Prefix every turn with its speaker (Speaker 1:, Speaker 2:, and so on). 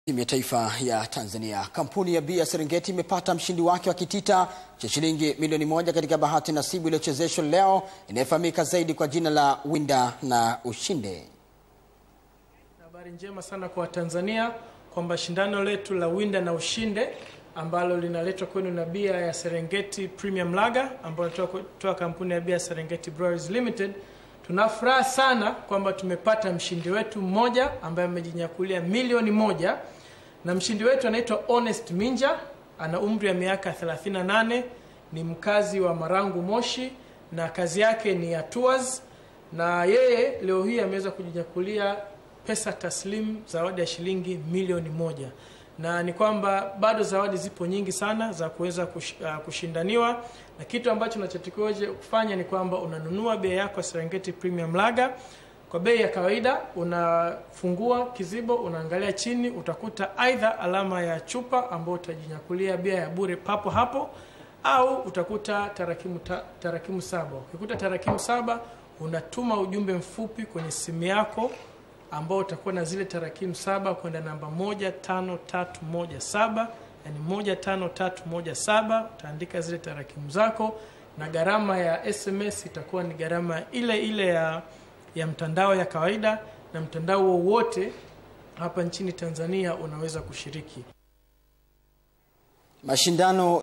Speaker 1: Timu ya taifa ya Tanzania. Kampuni ya bia Serengeti imepata mshindi wake wa kitita cha shilingi milioni moja katika bahati nasibu iliyochezeshwa leo inayofahamika zaidi kwa jina la Winda na Ushinde.
Speaker 2: Habari njema sana kwa Watanzania kwamba shindano letu la Winda na Ushinde ambalo linaletwa kwenu na bia ya Serengeti Premium Lager ambayo inatoka kampuni ya bia Serengeti Breweries Limited. Tuna furaha sana kwamba tumepata mshindi wetu mmoja ambaye amejinyakulia milioni moja na mshindi wetu anaitwa Honest Minja, ana umri wa miaka 38, ni mkazi wa Marangu Moshi na kazi yake ni ya tours, na yeye leo hii ameweza kujinyakulia pesa taslim zawadi ya shilingi milioni moja na ni kwamba bado zawadi zipo nyingi sana za kuweza kush, uh, kushindaniwa na kitu ambacho unachotakiwa kufanya ni kwamba unanunua bei yako ya Serengeti Premium Lager kwa bei ya kawaida. Unafungua kizibo, unaangalia chini, utakuta aidha alama ya chupa ambayo utajinyakulia bia ya bure papo hapo, au utakuta tarakimu, ta, tarakimu saba. Ukikuta tarakimu saba, unatuma ujumbe mfupi kwenye simu yako ambao utakuwa na zile tarakimu saba kwenda namba moja tano tatu moja saba yani moja tano tatu moja saba utaandika zile tarakimu zako na gharama ya SMS itakuwa ni gharama ile ile ya, ya mtandao ya kawaida na mtandao wowote hapa nchini Tanzania unaweza kushiriki
Speaker 1: Mashindano